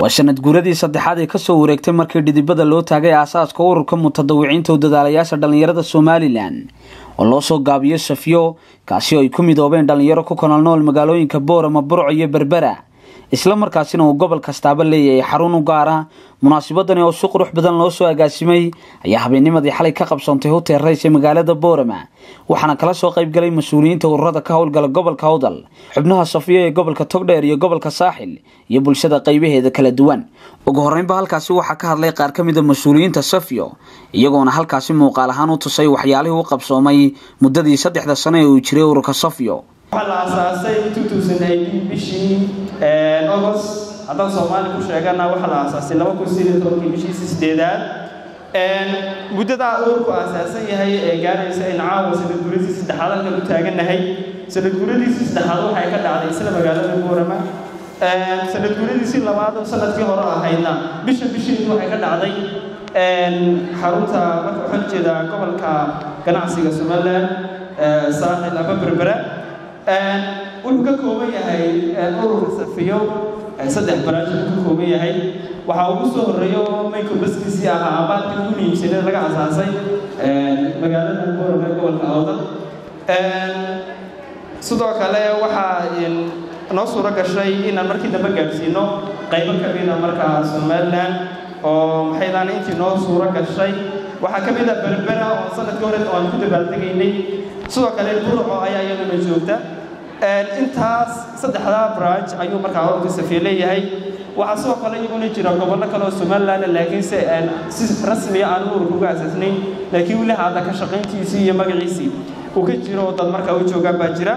waa sanad guuradii saddexaad ee kasoo wareegtay markii dhidibada loo taagay aasaaska ururka mutadawiciinta udadaalayaasha dhallinyarada somalilan oo loo soo gaabiyo safiyo kaasi oo ay ku midoobeen dhallinyaro ku kala nool magaalooyinka boorama burco iyo berbera isla markaasina uu gobol kastaaba leeyahay xarun u gaara munaasabadani oo si qurux badan loo soo agaasimay ayaa habeennimadii xalay ka qabsoontay hotel rays ee magaalada boorama waxaana kala soo qaybgalay mas-uuliyiinta ururada ka howlgala gobolka howdal xubnaha safiyo ee gobolka togdheer iyo gobolka saaxil iyo bulshada qaybaheeda kala duwan ugu horeynba halkaasi waxaa ka hadlay qaar ka mida mas-uuliyiinta safiyo iyagoona halkaasi muuqaal ahaan u tusay waxyaalihii u qabsoomay muddadii saddexda sano ee uu jiray ururka safiyo waxaa la aasaasay bishii agost haddaan soomaali ku sheegana waxaa la aasaasay bishii sideedaad muddadaa ururku aasaasan yahay ee gaaraysa in caawa sanadguuradii saddexaad halkan u taagannahay sanadguuradiisii saddexaad waxay ka dhacday isla magaalada boorama sanadguuradiisii labaad oo sanadkii hore ahaydna bisha bishiid waxay ka dhacday xarunta marka waxaan jeedaa gobolka ganacsiga somaliland saaxil ama berbera wuxuu ka kooban yahay ururka safiyo saddex baraaj uu ka kooban yahay waxaa ugu soo horreeyo mayko baskiisii ahaa abaalkii ugu muhiimsaneed laga asaasay magaalada boorama ee gobolka awdal sidoo kale waxaa noo suuro gashay inaan markii dambe gaadhsiino qaybo ka mida markaa somaliland oo maxaydaan intii noo suuro gashay waxaa ka mid a berbera oo sanadkii hore oo aan ku dabaaldegaynay sidoo kale burco ayaa iyaduna joogta intaas saddexdaa branch ayuu markaa ururka safiye leeyahay waxaa sidoo kale iyaguna jira gobollo kale oo somaliland laakiinse si rasmiya aan ururka uga asaasnayn laakiin weli haada ka shaqayntiisii iyo magaciisii uu ka jiro oo dad markaa u joogaan baa jira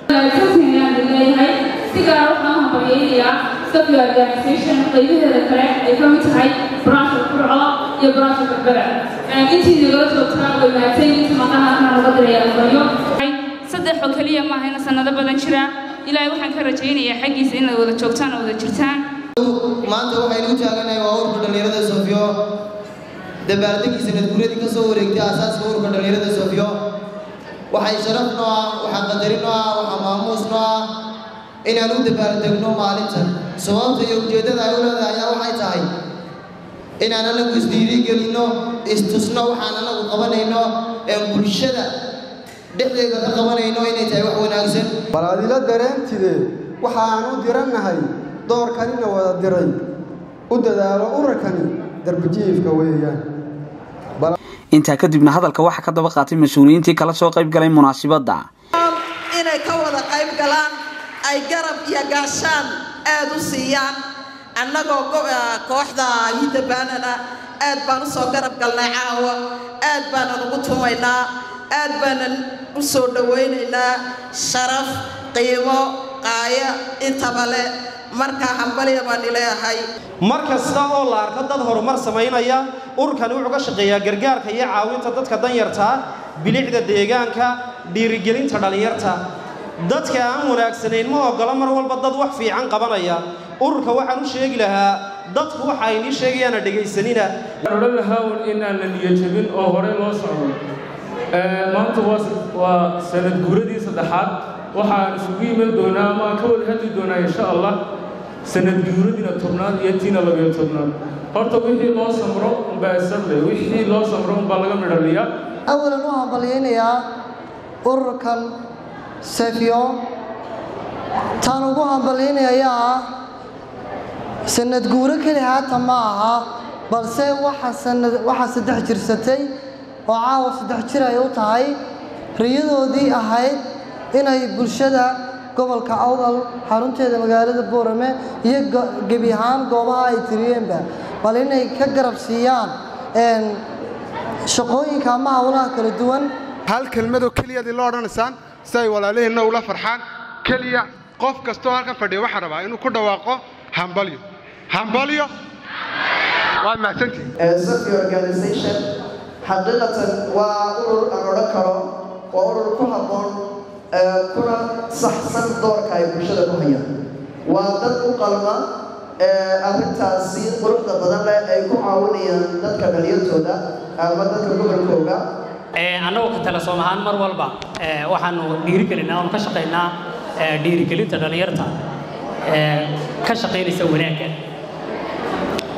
leeyahay si gaar waxaan u hambalyaynayaa safi organisation qaybaheeda kale ay ka mid tahay branchka burco iyo branchka berbera intii nagala joogtaa way mahadsan inta maqanaakana laga diraya baryo saddex oo keliya maaha ina sanado badan jira ilaahay waxaan ka rajaynayaa xaggiisa inaad wada joogtaan oo wada jirtaan maanta waxaynu u taaganahay waa ururka dhallinyarada sofiyo dabaaldegii sanadguuradii ka soo wareegtay aasaaska ururka dhallinyarada sofiyo waxay sharaf noo ah waxaa qadarin noo ah waxaa maamuus noo ah inaan u dabaaldegno maalintan sababta iyo ujeeddada ay u leedahay ayaa waxay tahay inaan anagu isdiirigelinno istusno waxaan anagu qabanayno ee bulshada dhexdeeda ka qabanayno inay tahay wax wanaagsan bal adila dareentide waxaan u dirannahay doorkanina wada diray u dadaalo urarkani darbijiifka weeyaan intaa kadibna hadalka waxaa ka daba qaatay mas-uuliyiintii kala soo qayb galay munaasibadda inay ka wada qayb galaan ay garab iyo gaashaan aad u siiyaan annagoo kooxda hidabaanana aad baan u soo garab galnay caawa aad baanan ugu tumaynaa aad baanan u soo dhowaynaynaa sharaf qiimo qaaya intaba leh markaa hambalya baan ileeyahay mar kasta oo la arko dad horumar samaynaya ururkani wuxuu ka shaqeeyaa gargaarka iyo caawinta dadka danyartaa bilicda deegaanka dhiirigelinta dhallinyarta dadka aan wanaagsanayn ma oggola mar walba dad wax fiican qabanaya ururka waxaan u sheegi lahaa dadku waxa ay nii sheegayaana dhegaysanina odhan lahaa inaan la niyajabin oo hore loo socdo maanta waa sanad guuradii saddexaad waxaan isugu iman doonaa ama aan ka wada hadli doonaa insha allah sanad guuradiina tobnaad iyo tiina labayo tobnaad horta wixii loo samro unbaa isable wixii loo samro unbaa laga midhaliyaa awalan u hambalyaynayaa ururkan sefiyo taan ugu hambalyaynaya ayaa ah sanad guuro keli haata ma aha balse waxaa saddex jirsatay oo caawa saddex jir ay u tahay riyadoodii ahayd inay bulshada gobolka awdal xarunteeda magaalada boorame iyo gebi ahaan goobaha ay tiriyeenba bal inay ka garab siiyaan shaqooyinka ama howlaha kala duwan hal kelmadoo keliyadii lo odhanaysaan si ay walaaliheenna ula farxaan keliya qof kastoo halkan fadhiya waxaa rabaa inuu ku dhawaaqo hambalyo hambalyo waa mahadsantihin safi organisation xaqiiqatan waa urur aan odhan karo waa urur ku habboon kuna saxsan doorka ay bulshada ku hayaan waa dad u qalma arrintaasi quruxda badan leh ay ku caawinayaan dadka dhalinyartooda ama dadka gobolkooga annagoo ka tala soom ahaan mar walba waxaanu dhiirigelinaa oon ka shaqaynaa dhiirigelinta dhallinyarta ka shaqaynaysa wanaagga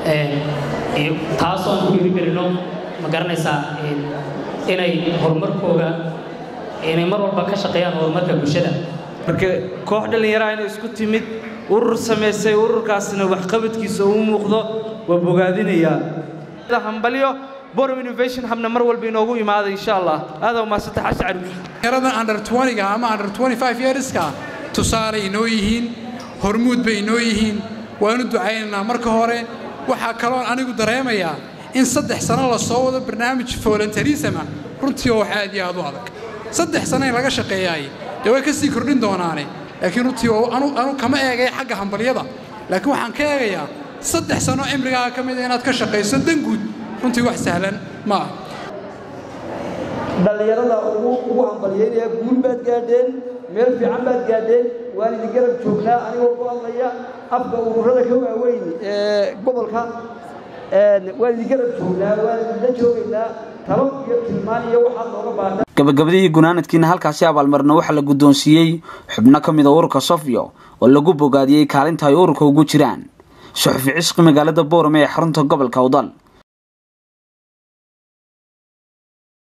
iyo taasoo aan ku dhiirigelino ma garanaysaa inay horumarkooga inay mar walba ka shaqeeyaan horumarka bulshada marka koox dhallinyaraha inay isku timid urur samaysay ururkaasna waxqabadkiisa uu muuqdo waa bogaadinayaa hambalyo borom innovation habna mar walba inoogu imaada insha allah aadaa umaasanta xashi caruus dhalinyarada under 20ga ama under 25 yearska tusaale inoo yihiin hormuud bay inoo yihiin waanu ducaynaynaa marka hore waxaa kaloon anigu dareemayaa in saddex sano la soo wado barnaamij voluntarisma runtii oo wax aad iyo aad u adag saddex sano in laga shaqeeyaay dee way ka sii kordhin doonaane laakiin runtii anu kama eegaya xagga hambalyada laakiin waxaan ka eegayaa saddex sano cimrigaaga ka mida inaad ka shaqayso danguud runtii wax sahlan ma ah dhallinyarada ugu ugu hambalyeynaya guul baad gaadheen meel fiican baad gaadheen waan idin garab joognaa anigoo ku hadlaya afka ururada ka waaweyn ee gobolka waan idin garab joognaa waan idinla joogaynaa talo iyo tilmaan iyo waxaad nooga baahda gabagabadii gunaanadkiina halkaasi abaalmarina waxaa la guddoonsiiyey xubno ka mid a ururka sofyo oo lagu bogaadiyey kaalinta ay ururka ugu jiraan suxufi cisqi magaalada boorame ee xarunta gobolka awdal